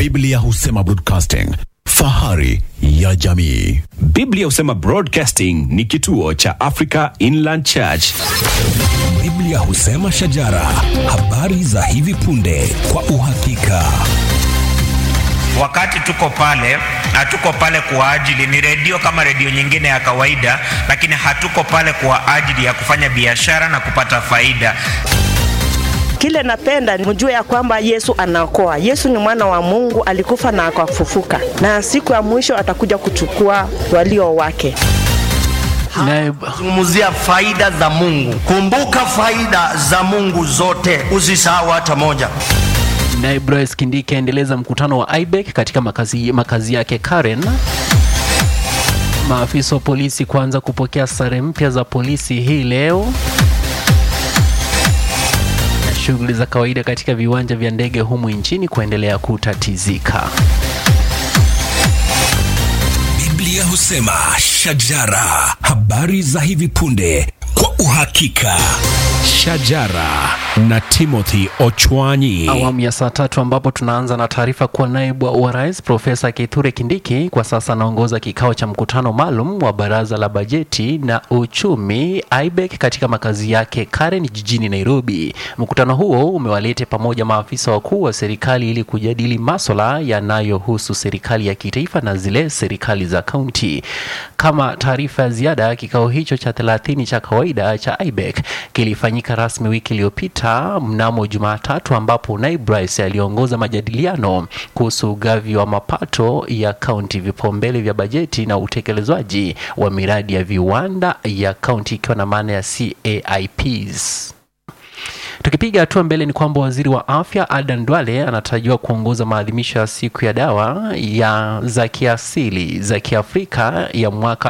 Biblia husema broadcasting, fahari ya jamii. Biblia husema Broadcasting ni kituo cha Africa Inland Church. Biblia husema shajara, habari za hivi punde kwa uhakika. Wakati tuko pale, hatuko pale kwa ajili, ni redio kama redio nyingine ya kawaida, lakini hatuko pale kwa ajili ya kufanya biashara na kupata faida. Kile napenda mjue ya kwamba Yesu anaokoa. Yesu ni mwana wa Mungu, alikufa na akafufuka, na siku ya mwisho atakuja kuchukua walio wake. Zungumzia faida za Mungu. Kumbuka faida za Mungu zote, usisahau hata moja. Naye Bryce Kindiki aendeleza mkutano wa IBEC katika makazi, makazi yake Karen. Maafisa wa polisi kuanza kupokea sare mpya za polisi hii leo. Na shughuli za kawaida katika viwanja vya ndege humu nchini kuendelea kutatizika. Biblia husema shajara, habari za hivi punde kwa uhakika. Shajara na Timothy Ochwanyi. Awamu ya saa tatu ambapo tunaanza na taarifa kuwa naibu wa rais Profesa Kithure Kindiki kwa sasa anaongoza kikao cha mkutano maalum wa baraza la bajeti na uchumi IBEC katika makazi yake Karen jijini Nairobi. Mkutano huo umewalete pamoja maafisa wakuu wa serikali ili kujadili maswala yanayohusu serikali ya kitaifa na zile serikali za kaunti. Kama taarifa ya ziada, kikao hicho cha 30 cha kawaida cha IBEC kilifanyika rasmi wiki iliyopita mnamo Jumatatu, ambapo naibu rais aliongoza majadiliano kuhusu ugavi wa mapato ya kaunti, vipaumbele vya bajeti na utekelezwaji wa miradi ya viwanda ya kaunti ikiwa na maana ya CAIPs. Tukipiga hatua mbele ni kwamba waziri wa afya Adan Duale anatarajiwa kuongoza maadhimisho ya siku ya dawa ya za kiasili za Kiafrika ya mwaka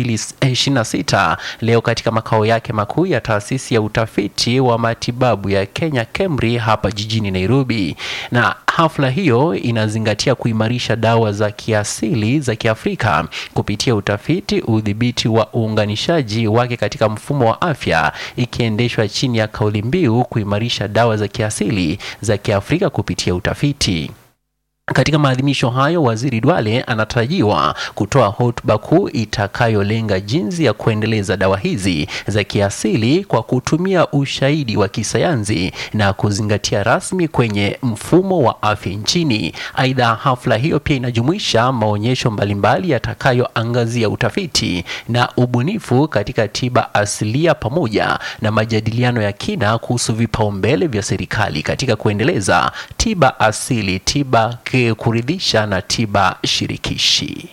2026 leo katika makao yake makuu ya taasisi ya utafiti wa matibabu ya Kenya KEMRI hapa jijini Nairobi, na hafla hiyo inazingatia kuimarisha dawa za kiasili za Kiafrika kupitia utafiti, udhibiti wa uunganishaji wake katika mfumo wa afya, ikiendeshwa chini ya kauli mbiu kuimarisha dawa za kiasili za Kiafrika kupitia utafiti. Katika maadhimisho hayo, waziri Duale anatarajiwa kutoa hotuba kuu itakayolenga jinsi ya kuendeleza dawa hizi za kiasili kwa kutumia ushahidi wa kisayansi na kuzingatia rasmi kwenye mfumo wa afya nchini. Aidha, hafla hiyo pia inajumuisha maonyesho mbalimbali yatakayoangazia utafiti na ubunifu katika tiba asilia pamoja na majadiliano ya kina kuhusu vipaumbele vya serikali katika kuendeleza tiba asili, tiba kuridhisha na tiba shirikishi.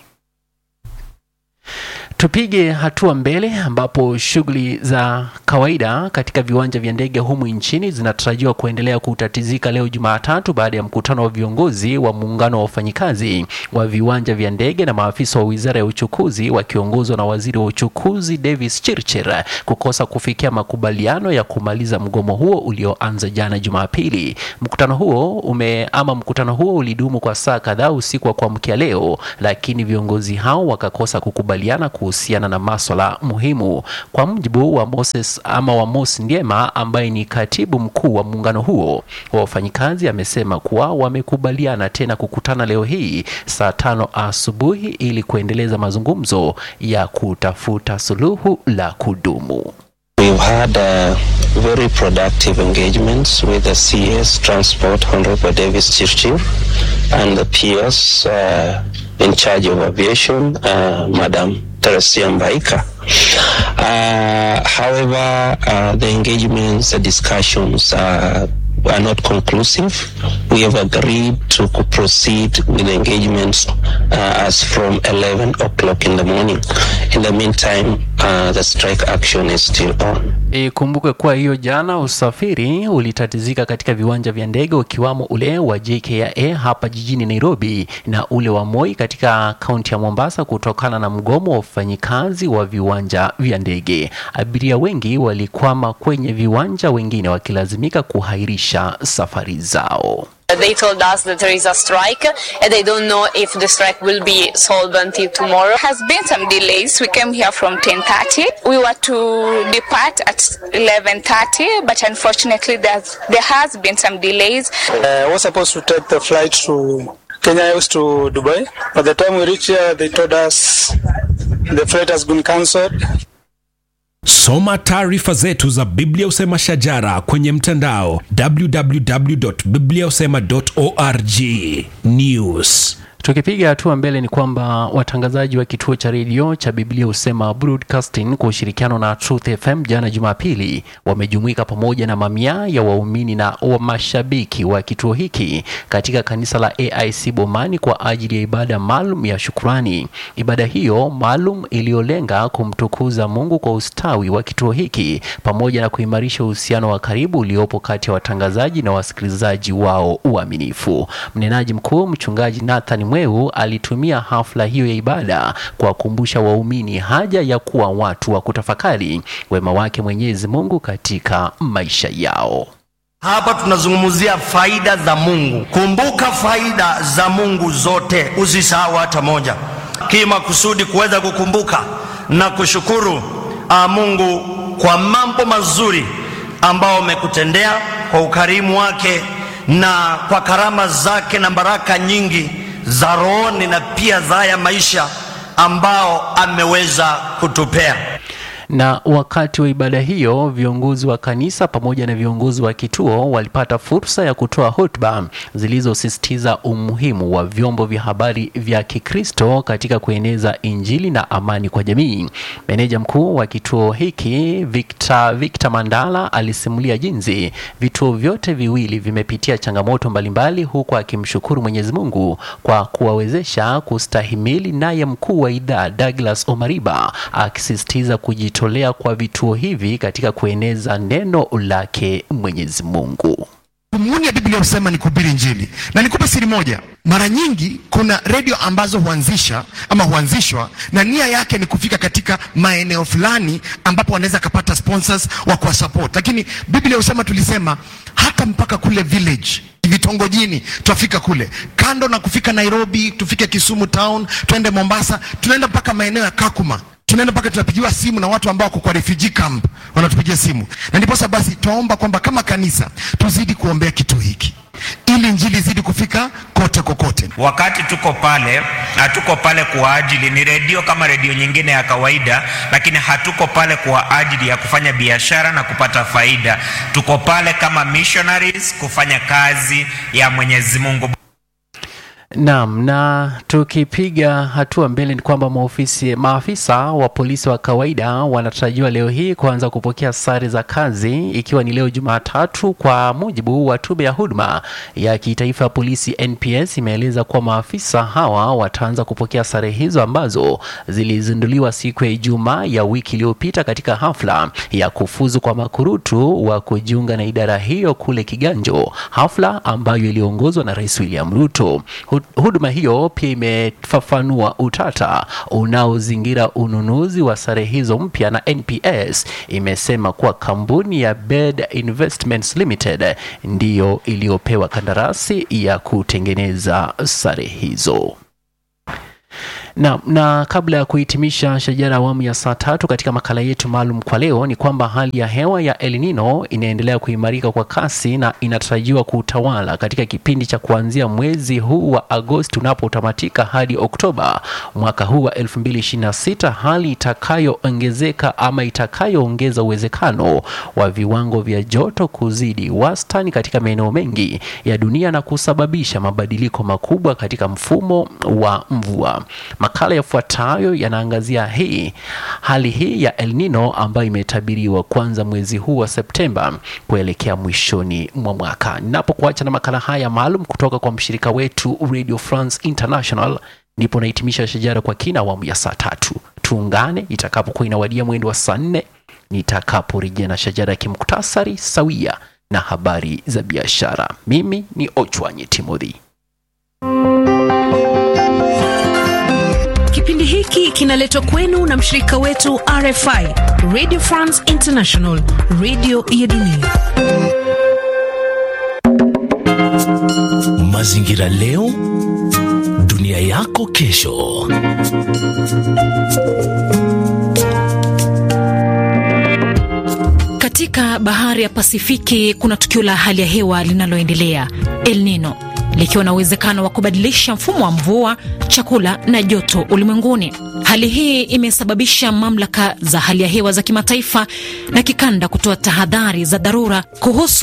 Tupige hatua mbele ambapo shughuli za kawaida katika viwanja vya ndege humu nchini zinatarajiwa kuendelea kutatizika leo Jumatatu baada ya mkutano wa viongozi wa muungano wa wafanyikazi wa viwanja vya ndege na maafisa wa wizara ya uchukuzi wakiongozwa na waziri wa uchukuzi Davis Chirchir kukosa kufikia makubaliano ya kumaliza mgomo huo ulioanza jana Jumapili. Mkutano huo ume ama mkutano huo ulidumu kwa saa kadhaa usiku wa kuamkia leo, lakini viongozi hao wakakosa kukubaliana kuhusiana na maswala muhimu. Kwa mujibu wa Moses ama wa Mos Ndiema ambaye ni katibu mkuu wa muungano huo wa wafanyikazi, amesema kuwa wamekubaliana tena kukutana leo hii saa tano asubuhi ili kuendeleza mazungumzo ya kutafuta suluhu la kudumu. We've had uh, very productive engagements with the CS Transport Honorable Davis Chirchir and the PS uh, in charge of aviation, uh, Madam Teresia Mbaika. Uh, however, uh, the engagements, the discussions uh, are not conclusive. We have agreed to co- proceed with the engagements uh, as from 11 o'clock in the morning. In the meantime, uh, the strike action is still on. Ikumbuke kuwa hiyo jana usafiri ulitatizika katika viwanja vya ndege ukiwamo ule wa JKIA hapa jijini Nairobi na ule wa Moi katika kaunti ya Mombasa kutokana na mgomo wa wafanyikazi wa viwanja vya ndege. Abiria wengi walikwama kwenye viwanja, wengine wakilazimika kuhairisha safari zao. They told us that there is a strike and they don't know if the strike will be solved until tomorrow. has been some delays. We came here from 10:30. We were to depart at 11:30, but unfortunately, there's, there has been some delays. Uh, I was supposed to take the flight to Kenya Airways to Dubai. By the time we reached here, they told us the flight has been cancelled. Soma taarifa zetu za Biblia Usema Shajara kwenye mtandao www.bibliausema.org. News. Tukipiga hatua mbele ni kwamba watangazaji wa kituo cha redio cha Biblia Husema Broadcasting kwa ushirikiano na Truth FM jana Jumapili wamejumuika pamoja na mamia ya waumini na wa mashabiki wa kituo hiki katika kanisa la AIC Bomani kwa ajili ya ibada maalum ya shukrani. Ibada hiyo maalum iliyolenga kumtukuza Mungu kwa ustawi wa kituo hiki pamoja na kuimarisha uhusiano wa karibu uliopo kati ya watangazaji na wasikilizaji wao uaminifu. Mnenaji mkuu mchungaji Nathan Mweu alitumia hafla hiyo ya ibada kuwakumbusha waumini haja ya kuwa watu wa kutafakari wema wake Mwenyezi Mungu katika maisha yao. Hapa tunazungumzia faida za Mungu. Kumbuka faida za Mungu zote, usisahau hata moja, kima kusudi kuweza kukumbuka na kushukuru uh, Mungu kwa mambo mazuri ambao amekutendea kwa ukarimu wake na kwa karama zake na baraka nyingi za rohoni na pia za haya maisha ambao ameweza kutupea. Na wakati wa ibada hiyo, viongozi wa kanisa pamoja na viongozi wa kituo walipata fursa ya kutoa hotuba zilizosisitiza umuhimu wa vyombo vya habari vya Kikristo katika kueneza Injili na amani kwa jamii. Meneja mkuu wa kituo hiki Victor, Victor Mandala alisimulia jinsi vituo vyote viwili vimepitia changamoto mbalimbali, huku akimshukuru Mwenyezi Mungu kwa kuwawezesha kustahimili, naye mkuu wa idhaa Douglas Omariba akisisitiza kujitolea kwa vituo hivi katika kueneza neno lake Mwenyezi Mungu. Dhumuni ya Biblia husema ni kuhubiri Injili, na nikupe siri moja. Mara nyingi kuna redio ambazo huanzisha ama huanzishwa na nia yake ni kufika katika maeneo fulani ambapo wanaweza kapata sponsors wa kuwa support, lakini Biblia husema, tulisema hata mpaka kule village vitongojini twafika kule, kando na kufika Nairobi, tufike Kisumu town, twende Mombasa, tunaenda mpaka maeneo ya Kakuma tunaenda mpaka tunapigiwa simu na watu ambao wako kwa refugee camp wanatupigia simu, na ndiposa basi twaomba kwamba kama kanisa tuzidi kuombea kitu hiki ili injili izidi kufika kote kokote. Wakati tuko pale, hatuko pale kwa ajili, ni redio kama redio nyingine ya kawaida, lakini hatuko pale kwa ajili ya kufanya biashara na kupata faida. Tuko pale kama missionaries kufanya kazi ya Mwenyezi Mungu. Naam, na tukipiga hatua mbele ni kwamba maofisi, maafisa wa polisi wa kawaida wanatarajiwa leo hii kuanza kupokea sare za kazi ikiwa ni leo Jumatatu. Kwa mujibu wa tume ya huduma ya kitaifa ya polisi NPS, imeeleza kuwa maafisa hawa wataanza kupokea sare hizo ambazo zilizinduliwa siku ya Ijumaa ya wiki iliyopita katika hafla ya kufuzu kwa makurutu wa kujiunga na idara hiyo kule Kiganjo, hafla ambayo iliongozwa na Rais William Ruto. Huduma hiyo pia imefafanua utata unaozingira ununuzi wa sare hizo mpya, na NPS imesema kuwa kampuni ya Bed Investments Limited ndiyo iliyopewa kandarasi ya kutengeneza sare hizo. Na, na kabla ya kuhitimisha shajara awamu ya saa tatu katika makala yetu maalum kwa leo ni kwamba hali ya hewa ya El Nino inaendelea kuimarika kwa kasi na inatarajiwa kutawala katika kipindi cha kuanzia mwezi huu wa Agosti unapotamatika hadi Oktoba mwaka huu wa 2026, hali itakayoongezeka ama itakayoongeza uwezekano wa viwango vya joto kuzidi wastani katika maeneo mengi ya dunia na kusababisha mabadiliko makubwa katika mfumo wa mvua. Makala yafuatayo yanaangazia hii hali hii ya El Nino ambayo imetabiriwa kuanza mwezi huu wa Septemba kuelekea mwishoni mwa mwaka. Ninapokuacha na makala haya maalum kutoka kwa mshirika wetu Radio France International, ndipo nahitimisha shajara kwa kina awamu ya saa tatu. Tuungane itakapokuwa inawadia mwendo wa saa nne nitakaporejea na shajara ya kimuktasari sawia na habari za biashara. Mimi ni Ochwanyi Timothy. Kipindi hiki kinaletwa kwenu na mshirika wetu RFI, Radio France International, radio ya dunia. Mazingira leo, dunia yako kesho. Katika bahari ya Pasifiki kuna tukio la hali ya hewa linaloendelea, El Nino. likiwa na uwezekano wa kubadilisha mfumo wa mvua, chakula na joto ulimwenguni. Hali hii imesababisha mamlaka za hali ya hewa za kimataifa na kikanda kutoa tahadhari za dharura kuhusu